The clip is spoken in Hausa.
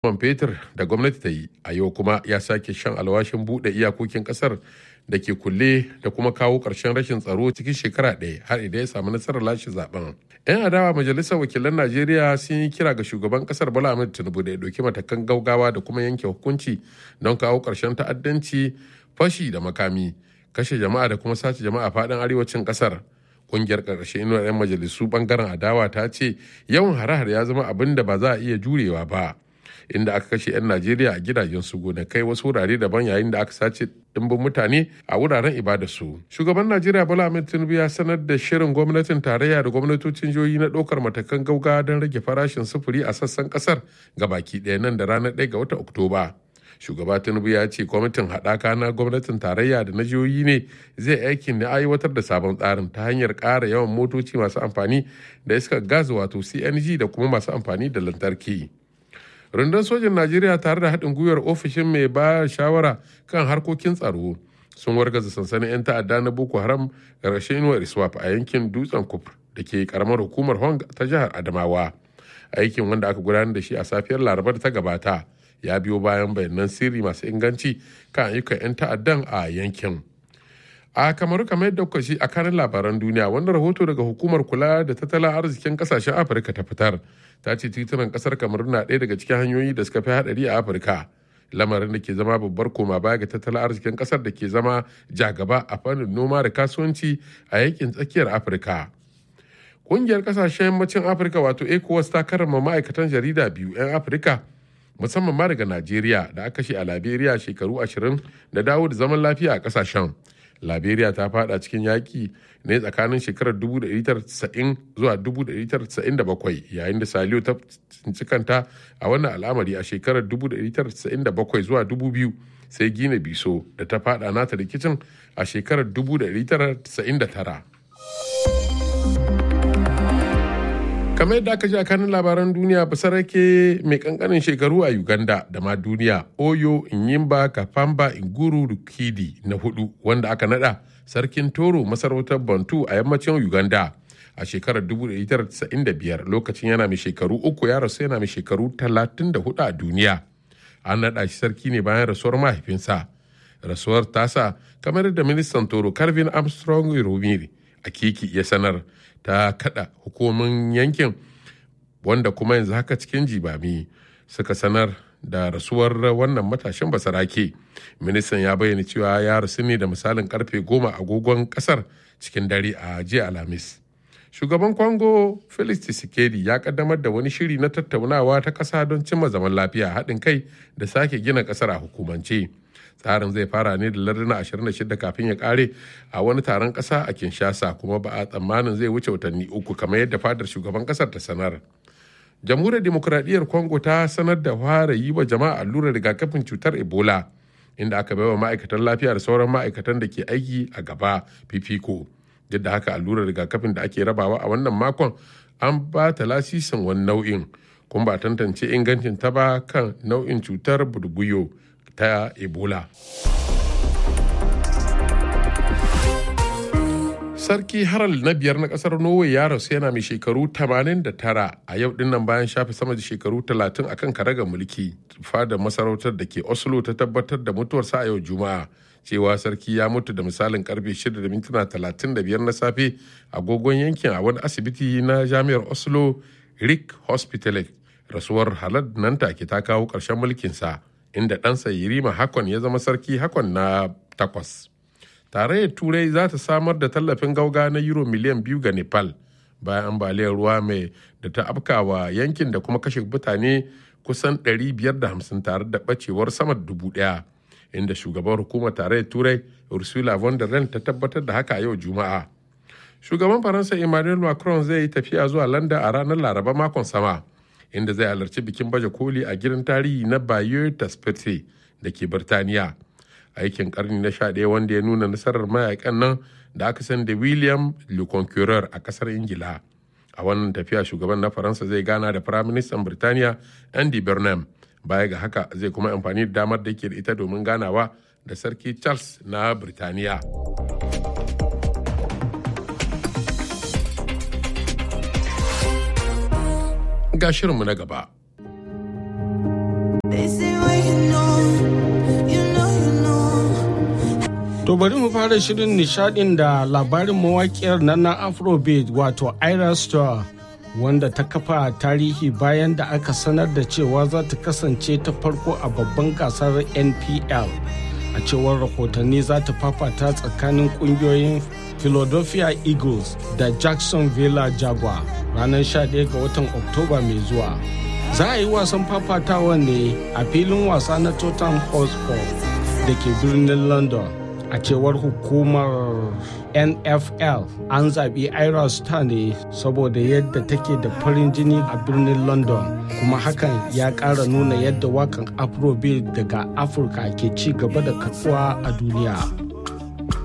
man fetur da gwamnati ta yi a yau kuma ya sake shan alwashin buɗe iyakokin ƙasar da ke kulle da kuma kawo ƙarshen rashin tsaro cikin shekara ɗaya har idan ya samu nasarar lashe zaben. 'yan adawa majalisar wakilan najeriya sun yi kira ga shugaban ƙasar bola ahmed tinubu da ya ɗauki matakan gaugawa da kuma yanke hukunci don kawo ƙarshen ta'addanci fashi da makami kashe jama'a da kuma sace jama'a faɗin arewacin ƙasar kungiyar ƙarshe inuwar 'yan majalisu bangaren adawa ta ce yawan hare-hare ya zama abin da ba za a iya jurewa ba inda aka kashe 'yan najeriya a gidajen su gonakai wasu wurare daban yayin da aka sace dimbin mutane a wuraren ibadarsu shugaban najeriya bola ahmed tinubu ya sanar da shirin gwamnatin tarayya da gwamnatocin jihohi na ɗaukar matakan gauga don rage farashin sufuri a sassan ƙasar baki ɗaya nan da ranar 1 ga watan oktoba shugaba tinubu ya ce kwamitin haɗaka na gwamnatin tarayya da na jihohi ne zai aikin da aiwatar da sabon tsarin ta hanyar ƙara yawan motoci masu amfani da iskar gas wato cng da kuma masu amfani da lantarki rundun sojin najeriya tare da haɗin gwiwar ofishin mai ba shawara kan harkokin tsaro sun wargaza sansanin 'yan ta'adda na boko haram ƙarshen inuwar iswap a yankin dutsen kufur da ke karamar hukumar hong ta jihar adamawa aikin wanda aka gudanar da shi a safiyar larabar ta gabata ya biyo bayan bayanan sirri masu inganci kan ayyukan 'yan ta'addan a yankin a kamaru kamar yadda kuka shi a kanin labaran duniya wanda rahoto daga hukumar kula da tattalin arzikin kasashen afirka ta fitar ta ce titunan kasar kamaru na ɗaya daga cikin hanyoyi da suka fi haɗari a afirka lamarin da ke zama babbar koma baya ga tattalin arzikin kasar da ke zama jagaba a fannin noma da kasuwanci a yankin tsakiyar afirka ƙungiyar kasashen yammacin afirka wato ecowas ta karrama ma'aikatan jarida biyu 'yan afirka musamman ma daga najeriya da aka shi a liberia shekaru ashirin da dawo da zaman lafiya a kasashen liberia ta fada cikin yaƙi ne tsakanin shekarar 1990 zuwa 1997 yayin da saliyo ta tsinci kanta a wannan al'amari a shekarar 1997 zuwa 2000 sai gina biso da ta fada nata rikicin a shekarar 1999 kamar yadda aka ji a kanin labaran duniya basarake mai kankanin shekaru a uganda da ma duniya oyo inyimba kafamba inguru rukidi na hudu wanda aka nada sarkin toro masarautar bantu a yammacin uganda a shekarar 1995 lokacin yana mai shekaru uku ya rasu yana mai shekaru 34 a duniya an nada shi sarki ne bayan rasuwar mahaifinsa rasuwar tasa kamar da ministan toro calvin armstrong romiri a kiki ya sanar ta kada hukumomin yankin wanda kuma yanzu haka cikin jibami suka sanar da rasuwar wannan matashin basarake ministan ya bayyana cewa ya rasu ne da misalin karfe goma agogon kasar cikin dare a jiya alhamis shugaban kwango felix tshisekedi ya kaddamar da wani shiri na tattaunawa ta kasa don cimma zaman lafiya haɗin kai da sake gina kasar a hukumance tsarin zai fara ne da larduna 26 kafin ya kare a wani taron kasa a kinshasa kuma ba a tsammanin zai wuce watanni uku kamar yadda fadar shugaban kasar ta sanar jamhuriyar demokuraɗiyyar congo ta sanar da fara yi wa jama'a allurar rigakafin cutar ebola inda aka baiwa ma'aikatan lafiya da sauran ma'aikatan da ke aiki a gaba fifiko duk da haka allurar rigakafin da ake rabawa a wannan makon an ba ta lasisin wani nau'in kuma ba tantance ingancin ta ba kan nau'in cutar budubuyo ta ebola sarki harald na biyar na kasar norway ya rasu yana mai shekaru 89 a yau dinnan bayan shafe sama da shekaru 30 akan karagar mulki fadar masarautar da ke oslo ta tabbatar da mutuwarsa a yau juma'a cewa sarki ya mutu da misalin karfe 6 da mintuna 35 na safe agogon yankin a wani asibiti na jami'ar oslo rick hospital rasuwar halad nan take ta kawo ƙarshen mulkinsa inda ɗansa Yirima Hakon ya zama sarki Hakon na takwas. Tarayyar Turai za ta samar da tallafin gauga na euro miliyan biyu ga Nepal bayan ambaliyar ruwa mai da ta afkawa yankin da kuma kashe mutane kusan 550 tare da ɓacewar sama da dubu ɗaya. Inda shugaban hukumar tarayyar Turai Ursula von der Leyen ta tabbatar da haka yau Juma'a. Shugaban Faransa Emmanuel Macron zai yi tafiya zuwa London a ranar Laraba makon sama. inda zai halarci bikin baje koli a gidan tarihi na Bayeux Taspete da ke Birtaniya. Aikin karni na sha ɗaya wanda ya nuna nasarar mayakan nan da aka san da William Le Conqueror a ƙasar Ingila. A wannan tafiya shugaban na Faransa zai gana da Firaministan Birtaniya Andy Burnham. Baya ga haka zai kuma amfani da damar da yake da ita domin ganawa da Sarki Charles na Birtaniya. ga shirinmu na gaba. To bari mu fara shirin nishadin da labarin mawakiyar nan na Afrobeat wato Ira Star wanda ta kafa tarihi bayan da aka sanar da cewa za ta kasance ta farko a babban gasar NPL. A cewar rahotanni za ta fafata tsakanin kungiyoyin Philadelphia Eagles da Jacksonville Jaguar ranar 11 ga watan Oktoba mai zuwa. Za a yi wasan fafatawa ne a filin wasa na Tottenham Hotspur da ke birnin London. a cewar hukumar nfl an zaɓi ira star ne saboda yadda take da farin jini a birnin london kuma hakan ya ƙara nuna yadda wakan afrobeat daga afirka ke ci gaba da karɓuwa a duniya